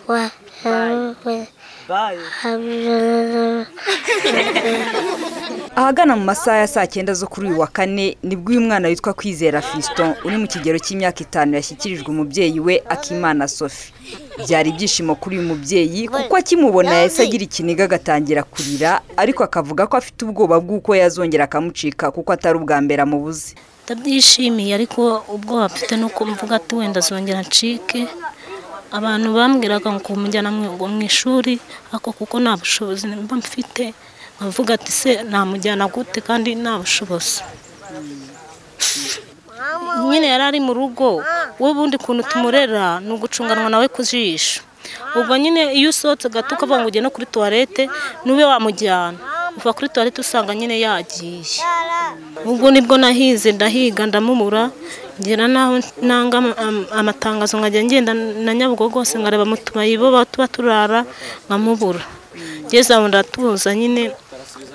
Wa hamwe hamwe ahagana mu masaha ya saa cyenda zo kuri uyu wa kane nibwo uyu mwana witwa kwizera fiston uri mu kigero cy'imyaka itanu yashyikirijwe umubyeyi we akimana sophie byari ibyishimo kuri uyu mubyeyi kuko akimubona yahise agira ikiniga agatangira kurira ariko akavuga ko afite ubwoba bw'uko yazongera akamucika kuko atari ubwa mbere amubuze ndabyishimiye ariko ubwoba mfite nuko mvuga ati wenda azongera ncike abantu bambwiraga ngo kumujyana mu mu ishuri ariko kuko nta bushobozi mba mfite nkavuga ati se namujyana gute kandi nta bushobozi nyine yari ari mu rugo wowe ubundi kuntu tumurera ni ugucunganwa nawe ku jisho ubwo nyine iyo usohotse gato ukavuga ngo ujye no kuri tuwarete n'ube wamujyana uva kuri tuwarete usanga nyine yagiye ubwo nibwo nahize ndahiga ndamubura ngira naho nanga am- amatangazo nkajya ngenda na nyabugogo hose nkareba mu tubayibo tuba turara nkamubura ngeze aho ndatuza nyine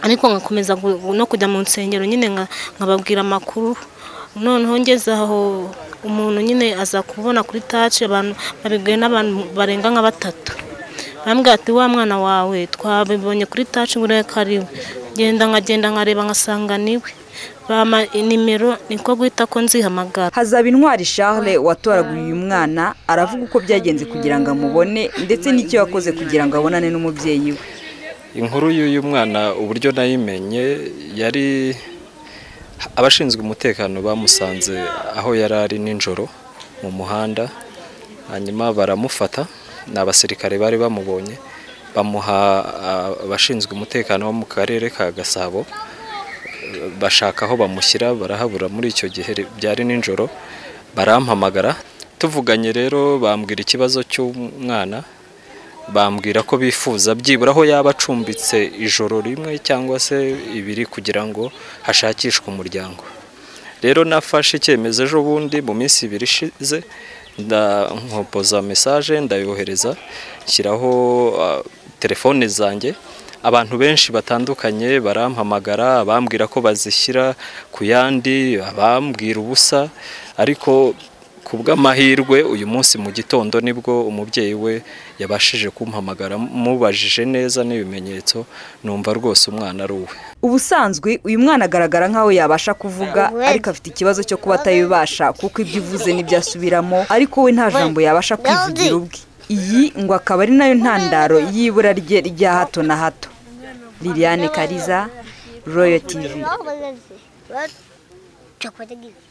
ariko nkakomeza gu- no kujya mu nsengero nyine nka- nkababwira amakuru noneho ngeze aho umuntu nyine aza kubona kuri taci abantu babibwiwe n'abantu barenga nka batatu bambwira ati wa mwana wawe twabibonye kuri taci ngo urebe ko ari we ngenda nkagenda nkareba nkasanga niwe bampa nimero niko guhita ko nzihamagara hazaba intwari charles watoraguriye uyu mwana aravuga uko byagenze kugira ngo amubone ndetse n'icyo yakoze kugira ngo abonane n'umubyeyi we inkuru y'uyu mwana uburyo nayimenye yari abashinzwe umutekano bamusanze aho yari ari nijoro mu muhanda hanyuma baramufata ni abasirikare bari bamubonye bamuha ah, abashinzwe umutekano bo mu karere ka gasabo bashaka aho bamushyira barahabura muri icyo gihe byari nijoro barampamagara tuvuganye rero bambwira ikibazo cy'umwana bambwira ko bifuza byibura aho yaba acumbitse ijoro rimwe cyangwa se ibiri kugira ngo hashakishwe umuryango rero nafashe icyemezo ejo bundi mu minsi ibiri ishize nda- nkopoza mesaje ndayohereza nshyiraho ah, telefone zanjye abantu benshi batandukanye barampamagara abambwira ko bazishyira ku yandi abambwira ubusa ariko ku bw'amahirwe uyu munsi mu gitondo nibwo umubyeyi we yabashije kumpamagara mubajije neza n'ibimenyetso numva rwose umwana ari uwe ubusanzwe uyu mwana agaragara nk'aho yabasha kuvuga ariko afite ikibazo cyo kuba atabibasha kuko ibyo uvuze nibyo asubiramo ariko we nta jambo yabasha kwivugira ubwe iyi ngo akaba ari nayo ntandaro y'ibura rye rya hato na hato liliane kariza royo tivi Chocolate.